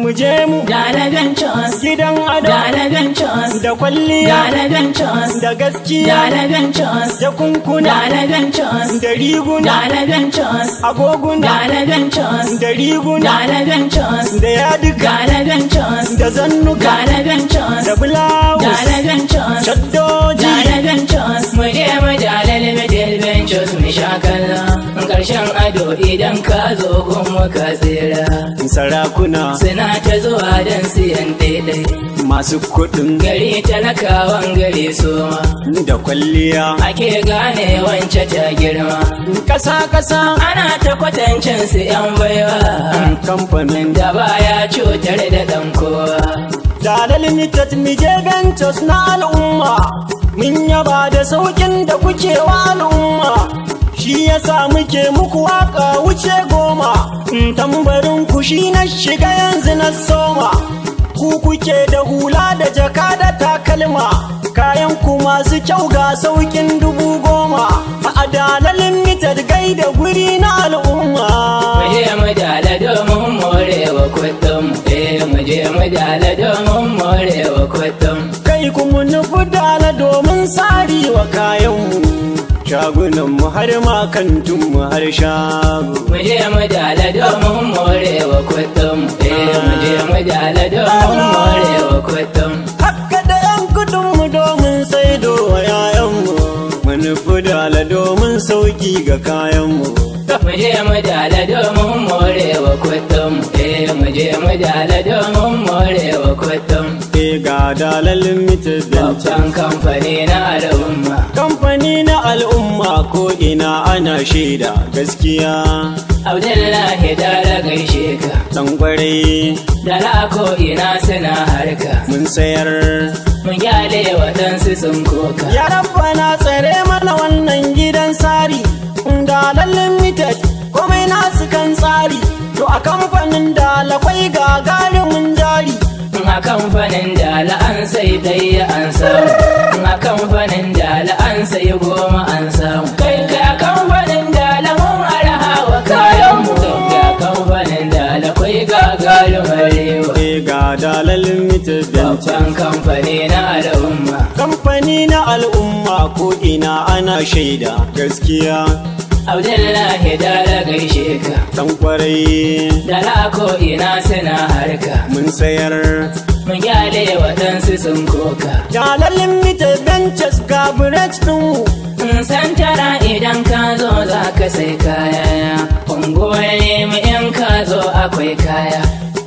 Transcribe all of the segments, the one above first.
mu je mu Dala Ventures. gidan ado Dala Ventures. da kwalliya Dala Ventures. da gaskiya Dala Ventures. da kunkuna Dala Ventures. da riguna Dala Ventures. agoguna Dala Ventures. da riguna Dala Ventures. da yaduka Dala Ventures. da zannuka Dala Ventures. da bulawus Dala Ventures. shaddoji Dala Ventures. Mu je mu Dala Limited Ventures mu sha kalla. Karshen ado idan ka zo kuma ka tsira. sarakuna Suna ta zuwa don siyan daidai. masu kuɗin Gari talakawan gari soma. da kwalliya Ake gane wance ta girma. ƙasa-ƙasa Ana ta kwatancin su 'yan baiwa. kamfanin Da baya cutar da ɗan kowa. da limited mije ventus na al'umma mun yaba da saukin da kuke wa al'umma shi yasa muke muku waka wuce goma tambarin ku shi na shiga yanzu na soma ku kuke da hula da jaka da takalma kayan ku masu kyau ga saukin dubu goma a adalar limited gai da guri na al'umma Mu je mu dala domin morewa kuɗin eh mu je mu dala domin morewa kuɗin kai kuma nufi dala domin sari wa kayanmu shagunanmu har ma kantunmu har shago mu je mu dala domin morewa kuɗin eh mu je mu dala domin morewa kuɗin haka da yan kudinmu domin saido wa yayanmu mu nufi dala domin sauki ga kayanmu mu je mu dala domin morewa kuɗin eh mu je mu dala domin morewa kuɗin e ga dalar limited venture babban kamfani na al'umma kamfani na al'umma ko ina ana shaida gaskiya Abdullahi dala gaishe ka dan kwarai dala ko ina suna harka mun sayar mun gyale waɗansu sun koka Ya rabbana tsare mana wannan gidan sari Dalar limited komai nasu kan tsari To a kamfanin dalakwai gagarumin jari a kamfanin dala an sai ɗaya an samu a kamfanin dala an sai goma an samu kai kai a kamfanin dala mun araha wa kayan mu kai a kamfanin dala kwai gagarumar rewa E ga dalar limited venture babban kamfani na al'umma Kamfani na al'umma ko ina ana shaida gaskiya Abdullahi dala gaishe ka Dan kwarai dala ko ina suna harka mun sayar mun gyale waɗansu sun koka Dalar limited ventures ga branch ɗinmu In san tara idan ka zo za ka sai kaya unguwanni mu in ka zo akwai kaya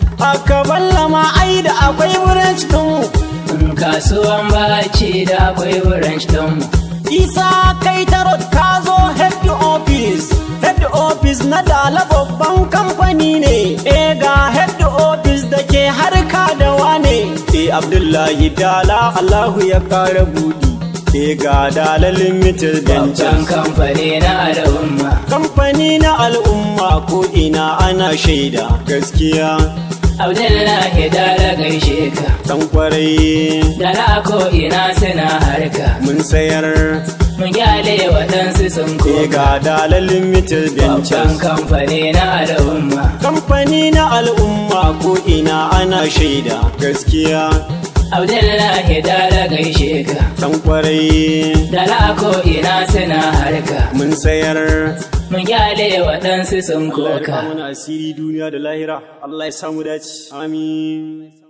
Aka ballama ai da akwai branch ɗinmu in kasuwan baci da akwai branch ɗinmu Isa kai tarot ka zo head office head office na dala babban kamfani ne e ga head office da ke harka da wane e Abdullahi dala Allahu ya kara budi e ga dala limited babban ventures kamfani na al'umma kamfani na al'umma ko ina ana shaida gaskiya abdullahi dala gaishe ka dan kwarai dala ko ina suna harka mun sayar mun gyale waɗansu sun e koka ga dala limited babban ventures kamfani na al'umma kamfani na al'umma ko ina ana shaida gaskiya abdullahi dala gaishe ka dan kwarai dala ko ina suna harka mun sayar mun gyale waɗansu sun koka muna asiri duniya da lahira Allah ya samu dace amin